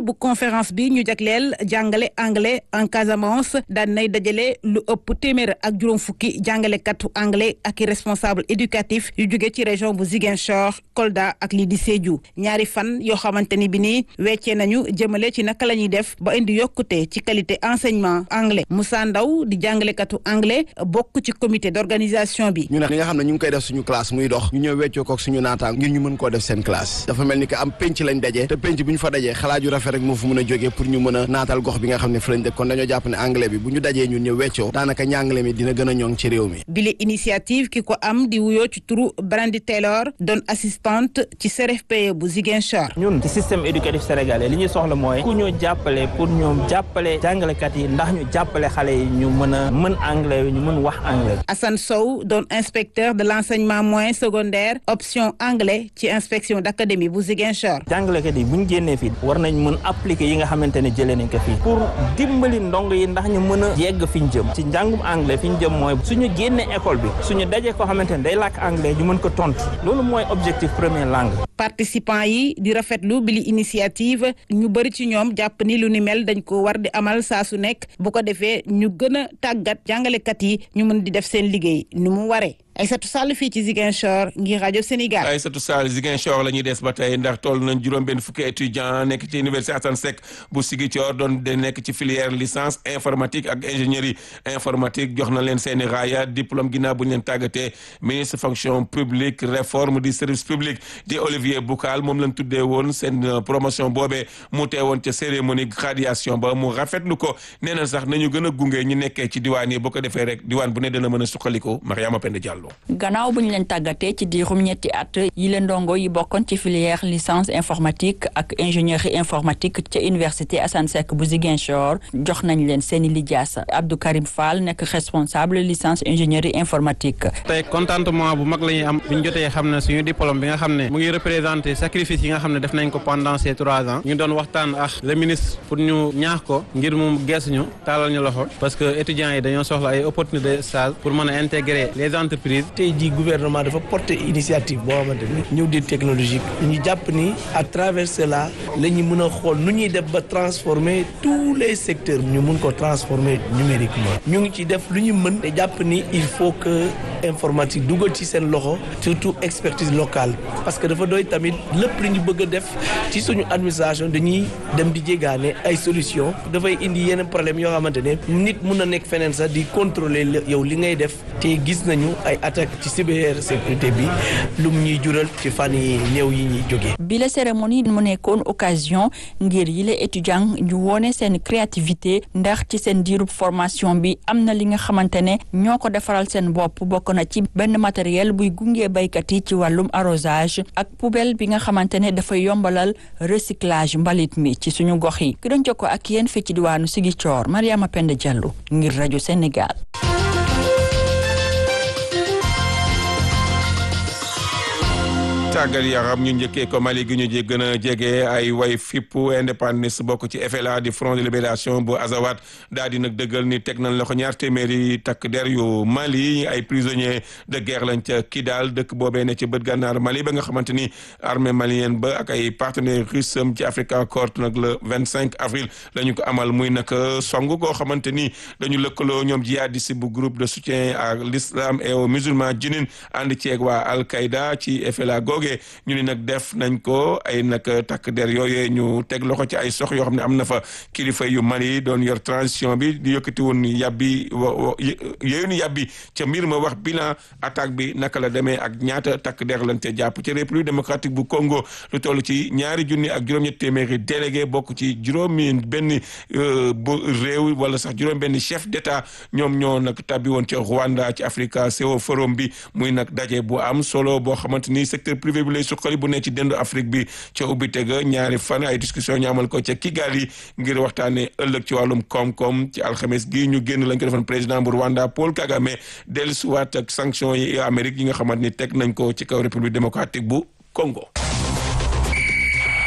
bu conférence bi ñu jagleel jàngale anglais en Casamance daan nay dajale lu ëpp téeméer ak juróom fukki jàngalekatu anglais ak i responsable éducatif yu jóge ci région bu Ziguinchor Kolda ak lii di Sédhiou ñaari fan yoo xamante ni bi nii weccee nañu jëmale ci naka la ñuy def ba indi yokkute ci qualité enseignement anglais Moussa Ndaw di jàngalekatu anglais bokk ci comité d'organisation bi. ñu ne li nga xam ne ñu ngi koy def suñu classe muy dox ñu ñëw weccoo kook suñu naataang ngir ñu mën koo def seen classe dafa mel ni que am penc lañ dajee te penc bu ñu fa dajee xalaat yu rafet rek moo fa mën a jógee pour ñu mën a naatal gox bi nga xam ne fa lañ dëkk kon dañoo jàpp ne anglais bi bu ñu dajee ñun ñëw weccoo daanaka njàngale mi dina gën a ñoŋ ci réew mi bile initiative ki ko am di wuyoo ci turu Brandy Taylor doon assistante ci CRFPE bu Ziguinchor. ñun ci système éducatif sénégalais li ñuy soxla mooy ku ñu jàppale pour ñoom jàppale jàngalekat yi ndax ñu jàppale xale yi ñu mën a mën anglais ñu mën wax anglais. Assane Sow doon inspecteur de l'enseignement moyen secondaire option anglais ci inspection d'académie bu Ziguinchor. jàngalekat yi bu ñu génnee fii war nañ mën appliquer yi nga xamante ne jëlee nañ ko fii pour dimbali ndong yi ndax ñu mën a yegg fi ñu jëm ci njàngum anglais fi ñu jëm mooy suñu génnee école bi suñu dajee koo xamante ne day làkk anglais ñu mën ko tontu loolu mooy objectif première langue. participants yi di rafetlu bi li initiative ñu bëri ci ñoom jàpp ni lu ni mel dañ ko war di amal saa su nekk bu ko defee ñu gën a tàggat jàngalekat yi ñu mën di def seen liggéey ni mu waree. Aïssatou Sall fii ci Ziguinchor ngir rajo Sénégal. Aïssatou Sall Ziguinchor la ñuy des ba tey ndax toll nañ juróom-benn fukki étudiant nekk ci université Assane Seck bu Ziguinchor doon de nekk ci filière licence informatique ak ingénierie informatique jox na leen seeni raaya diplôme ginnaaw bu ñu leen tàggatee ministre fonction publique réforme du service public di Olivier Boucal moom lañ tuddee woon seen promotion boobee mu teewoon ca cérémonie graduation ba mu rafetlu ko nee na sax nañu gën a gunge ñu nekkee ci diwaan yi boo ko defee rek diwaan bu ne dana mën a suqaliko Mariama Penda Diallo. gannaaw bu ñu leen tàggatee ci diirum ñetti at yi leen ndongo yi bokkoon ci filière licence informatique ak ingénierie informatique ca université Assane Seck bu Ziguinchor jox nañ leen seeni lijaasa Abdou Karim Fall nekk responsable licence ingénierie informatique. tey contentement bu mag la ñuy am bu ñu jotee xam ne suñu diplôme bi nga xam ne mu ngi représenté sacrifice yi nga xam ne def nañ ko pendant ces trois ans ñu doon waxtaan ak le ministre pour ñu ñaax ko ngir mu geesu ñu taalal ñu loxo parce que étudiants yi dañoo soxla ay opportunité de stage pour mën a intégrer les entreprises. tey jii gouvernement dafa porter initiative boo xamante ni ñëw di technologique ñu jàpp ni à travers cela la ñu mën a xool nu ñuy def ba transformer tous les secteurs ñu mun ko transformer numériquement ñu ngi ci def lu ñu mën te jàpp ni il faut que informatique dugal ci seen loxo surtout expertise locale parce que dafa doy tamit lépp lu ñu bëgg a def ci suñu administration dañuy dem di jégaane ay solution dafay indi yeneen problème yoo xamante ne nit mun na nekk feneen sax di contrôler yow li ngay def te gis nañu ay attaque ci cybersécurité bi lu mu ñuy jural ci fan yi néew yi ñuy jógee. bi la cérémonie mu nekkoon occasion ngir yile étudiant ñu wone seen créativité ndax ci seen diirub formation bi am na li nga xamante ne ñoo ko defaral seen bopp bokk na ci benn matériel buy gunge baykat yi ci wàllum arrosage ak poubelle bi nga xamante ne dafay yombalal recyclage mbalit mi ci suñu gox yi ki doon jokkoo ak yéen fii ci diwaanu Ziguinchor Mariama Penda Diallo ngir rajo Sénégal. tàggat yaram ñu njëkkee ko Mali gi ñu ji gën a jege ay way fippu indépendance bokk ci FLA di Front de Libération bu Azawad daal di nag dëggal ni teg nañ loxo ñaar téeméeri takk der yu Mali ay prisonniers de guerre lañ ca Kidal dëkk boobee ne ci bët gànnaar Mali ba nga xamante ni armée malienne ba ak ay partenaires russes ci Africa Corps nag le vingt cinq avril la ñu ko amal muy nag song koo xamante ni dañu lëkkaloo ñoom jihadiste bu groupe de soutien à l'islam et aux musulmans jinin ànd ceeg waa Al-Qaïda ci FLA googee ñu ni nag def nañ ko ay nag takk der yooyee ñu teg loxo ci ay sox yoo xam ne am na fa kilifa yu Mali doon yor transition bi di yëkkati woon yàbbi yooyu ni yàbbi ca mbir ma wax bilan attaque bi naka la demee ak ñaata takk der lañ ca jàpp ci république démocratique bu Congo lu toll ci ñaari junni ak juróom-ñett téeméeri délégué bokk ci juróomi benn bu réew wala sax juróom benn chef d'état ñoom ñoo nag tabbi woon ca Rwanda ci Africa CEO Forum bi muy nag daje bu am solo boo xamante ni secteur privé bi lay suqali bu ne ci dendu Afrique bi ca ubbi tega ñaari fan ay discussion ñu amal ko ca Kigali ngir waxtaane ëllëg ci wàllum koom-koom ci alxames gi ñu génn lañ ko defoon président bu Rwanda Paul Kagame dellusiwaat ak sanction yi Amérique yi nga xamante ni teg nañ ko ci kaw république démocratique bu Congo.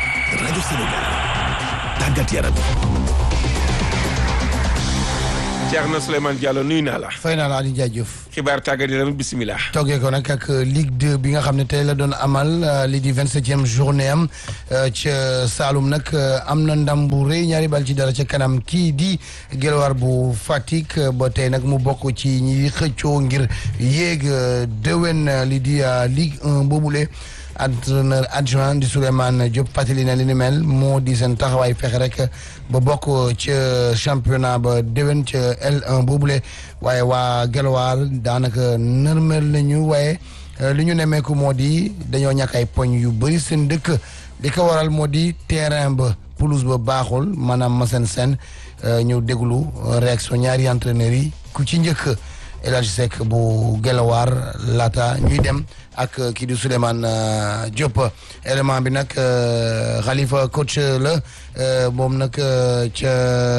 rajo Sénégal tàggat yaram. Thierno Souleymane Diallo nuyu naa la. fay naa la Aliou Ndiaye Diouf. xibaar tàggat yaram bisimilah. toogee ko nag ak Ligue 2 bi nga xam ne tey la doon amal lii di vingt septième journée am ca Saloum nag am na ndam bu rëy ñaari bal ci dara ca kanam kii di Guelwaar bu Fatick ba tey nag mu bokk ci ñi xëccoo ngir yéeg déwén lii di Ligue 1 boobule. entraîneur adjoint di Souleymane Diop fàttali na li ni mel moo di seen taxawaay fexe rek ba bokk ca championnat ba déwén ca L1 boobule waaye waa Guelwaar daanaka nërmel nañu waaye li ñu nemmeeku moo di dañoo ñàkk ay poñ yu bëri seen dëkk li ko waral moo di terrain ba pelouse ba baaxul maanaam masen sen ñu déglu réaction ñaari entraîneurs yi ku ci njëkk El Hadj Seck bu Guelwaar laata ñuy dem ak kii di Souleymane Diop élément bi nag Khalifa coach la moom nag ca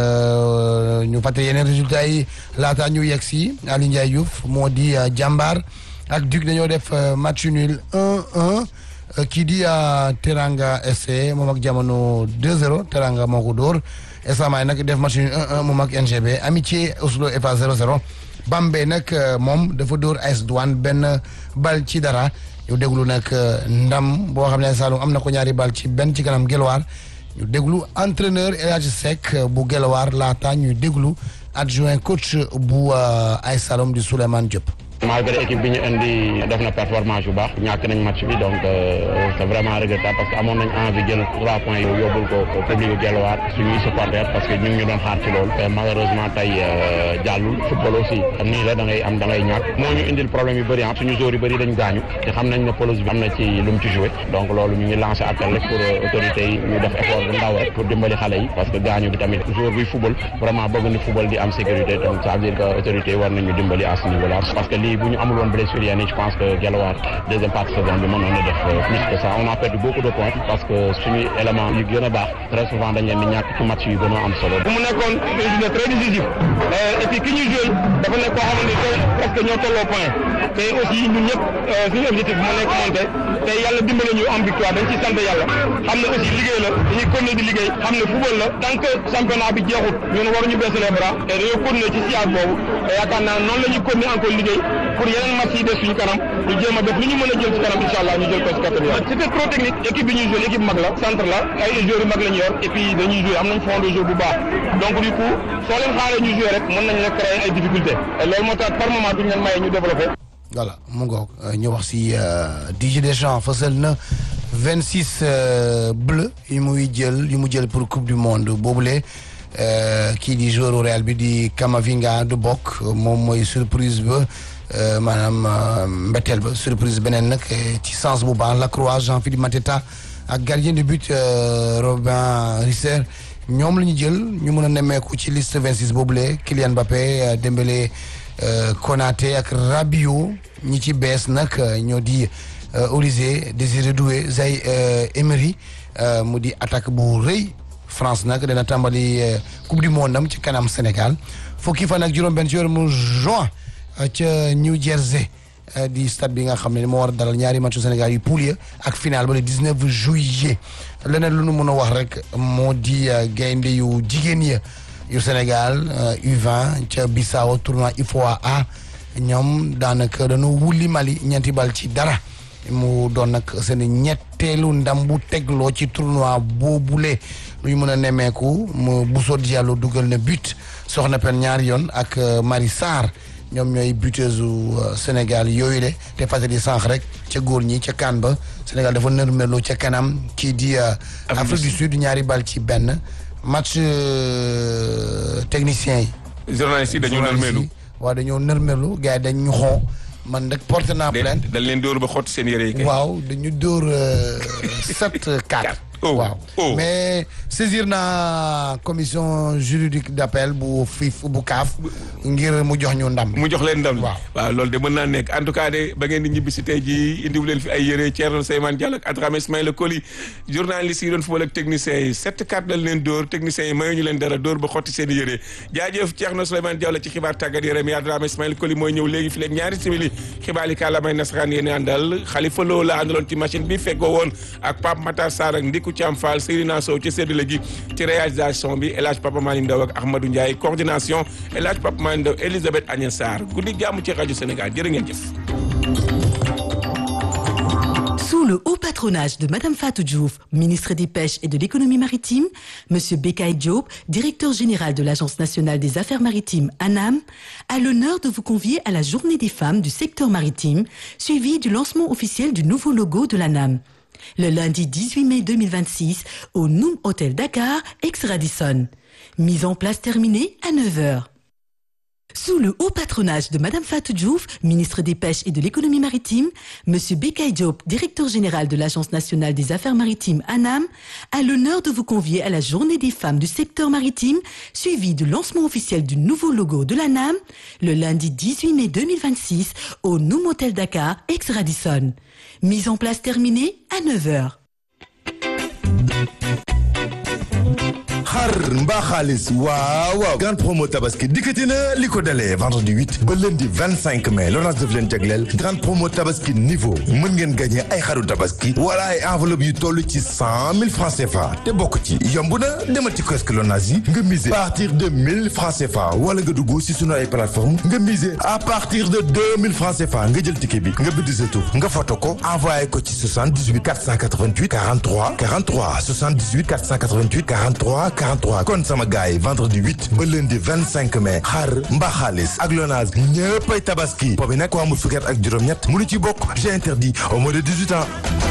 ñu fàttali yeneen résultats yi laata ñu yegg si Aliou Ndiaye Diouf moo di jàmbaar ak Duc dañoo def match nul 1-1 kii di Teranga SC moom ak jamono 2-0 Teranga moo ko dóor Esamaay nag def match nul 1-1 moom ak NGB Amitié Oslo FA 0-0. Bambey nag moom dafa dóor AS Douane benn bal ci dara ñu déglu nag ndam boo xam ne Saloum am na ko ñaari bal ci benn ci kanam Guelwaar ñu déglu entraîneur El Hadj Seck bu Guelwaar laata ñuy déglu adjoint coach bu AS Saloum di Souleymane Diop. malgré équipe bi ñu indi def na performance bu baax ñàkk nañ match bi donc c'est vraiment regrettable parce que amoon nañ envie jël trois points yu yóbbul ko public bu Guelwaar suñuy supporters parce que ñu ngi ñu doon xaar ci loolu te malheureusement tey jàllul football aussi am nii la da ngay am da ngay ñàkk moo ñu indil problème yu bëri ah suñu joueurs yu bëri dañ gaañu te xam nañ ne pelouse bi am na ci lu mu ci joué donc loolu ñu ngi lancé appel rek pour autorités yi ñu def effort bu ndaw rek pour dimbali xale yi parce que gaañu bi tamit joueur buy football vraiment bëgg ni football di am sécurité donc ça veut dire que autorités yi war nañu dimbali à ce niveau là parce que lii bu ñu amul woon blessure yenn yi je pense que Guelwaar deuxième partie saison bi mënoon na def plus que ça on a perdu beaucoup de points parce que suñu élément yu gën a baax très souvent dañ leen di ñàkk ci match yu gën a am solo. mu nekkoon résultat très décisif et puis ki ñuy joué dafa nekk koo xamante ne presque ñoo tolloo point te aussi ñun ñëpp suñu objectif moo nekk monté te yàlla dimbale ñu am victoire dañ ci sant yàlla xam ne aussi liggéey la dañuy continuer di liggéey xam ne football la tant que championnat bi jeexut ñun waruñu baisser les bras et dañoo continuer ci siège boobu te yaakaar naa noonu la ñuy continuer encore liggéey pour yeneen match yi des suñu kanam ñu jéem a def lu ñu mën a jël ci kanam incha allah ñu jël ko ci kattan yàlla c'était trop technique équipe bi ñuy joué équipe mag la centre la ay joueurs yu mag la ñu yor et puis dañuy joué am nañ fond de jeu bu baax donc du coup soo leen xaaree ñu joué rek mën nañ la créer ay difficultés et loolu moo tax par moment duñ leen maye ñu développé voilà mu ngoog ñu wax si Didier Deschamps fësal na vingt six bleu yu muy jël yu mu jël pour coupe du monde boobule kii di joueur Real bi di Camavinga du bokk moom mooy surprise ba maanaam mbetteel ba surprise beneen nag ci sens bu baax Lacroix Jean-Philippe Mateta ak gardien de but Robin Risser ñoom la ñu jël ñu mën a nemmeeku ci liste vingt six boobule Kylian Mbappé Dembélé Konaté ak Rabiot ñi ci bees nag ñoo di Olise Désiré Doué Zay Emery mu di attaque bu rëy France nag dana tàmbali coupe du monde am ci kanam Sénégal fukki fan ak juróom-benn ci weeru juin ca New Jersey di stade bi nga xam ne moo war a dalal ñaari matchu Sénégal yu poule ya ak final ba le 19 juillet leneen lu nu mën a wax rek moo di gaynde yu jigéen ya yu Sénégal U20 ca Bissau tournoi IFOA A ñoom daanaka dañoo wulli Mali ñeenti bal ci dara mu doon nag seen ñetteelu ndam bu tegloo ci tournoi boobule lu ñu mën a nemmeeku mu Bousso Diallo dugal na but soxna pen ñaari yoon ak Marie Sarr ñoom ñooy buteuse u Sénégal yooyu le te fàttali sànq rek ca góor ñi ca kaan ba Sénégal dafa nërmelu ca kanam kii di Afrique du Sud ñaari bal ci benn match technicien yi. journaliste yi dañoo nërmelu. waaw dañoo nërmelu gars yi dañ ñu xoo man nag porte naa plainte. dañ leen dóor ba xotti seen yére yi kay. waaw dañu dóor sept quatre. waaw mais saisir naa commission juridique d'appel bu FIF bu CAF ngir mu jox ñu ndam. mu jox leen ndam waaw waaw loolu de mën naa nekk en tout cas de ba ngeen di ñibbi si tey jii indiwu leen fi ay yére Thierno Seymane Diallo ak Adrame Ismaïla Coly journaliste yi doon football ak techniciens yi sept quatre dañ leen dóor techniciens yi mayu ñu leen dara dóor ba xotti seen i yére jaajëf Thierno Seymane Diallo ci xibaar tàggat yaram yi Adrame Ismaïla Coly mooy ñëw léegi fi léegi ñaari simili xibaar yi kàllaamay nasaraan yéen àndal Khalifa Lo la àndaloon ci machine bi feggoo woon ak Pape Matar Sarr ak Ndiku Thiam Fall Seydina Sow ci séddale gi ci réalisation bi El Hadj Papa Mali Ndaw ak Ahmadou Ndiaye coordination El Hadj Papa Mali Ndaw Elisabeth Agnès Sarr guddi jàmm ci rajo Sénégal jërë ngeen jëf. Sous le haut patronage de Madame Fatou Diouf, ministre des Pêches et de l'Économie maritime, Monsieur Bekay Diop, directeur général de l'Agence nationale des affaires maritimes ANAM, a l'honneur de vous convier à la Journée des femmes du secteur maritime, suivie du lancement officiel du nouveau logo de l'ANAM. Le lundi 18 mai 2026 au Noom Hotel Dakar, ex-Radisson. Mise en place terminée à 9h. Sous le haut patronage de Madame Fatou Diouf, ministre des Pêches et de l'Économie maritime, Monsieur Bekay Diop, directeur général de l'Agence nationale des affaires maritimes ANAM, a l'honneur de vous convier à la Journée des femmes du secteur maritime, suivie du lancement officiel du nouveau logo de l'ANAM, le lundi 18 mai 2026 au Noom Hotel Dakar, ex-Radisson. Mise en place terminée à 9h. xar mbaa xaalis waaw waaw grande promo tabaski dikkati na li ko dalee vendredi 8 ba lundi 25 mai Lonase daf leen jagleel grande promo tabaski niveau mën ngeen gagné ay xaru tabaski wala ay enveloppe yu toll ci 100 000 francs CFA te bokk ci yomb na demal ci kiosque Lonase yi nga miser à partir de 1000 francs CFA wala nga dugg si sunu ay plateforme nga miser à partir de 2000 francs CFA nga jël ticket bi nga bind sa tur nga photo ko envoyé ko ci 78 488 43 43 78 488 43 43 kon sama gars yi vendredi 8 ba lundi 25 mai xar mbaa xaalis ak Lonase ñëppay tabaski boobu nag ko amul fukki at ak juróom-ñett mënu ci bokk j'ai interdit au moins de 18 ans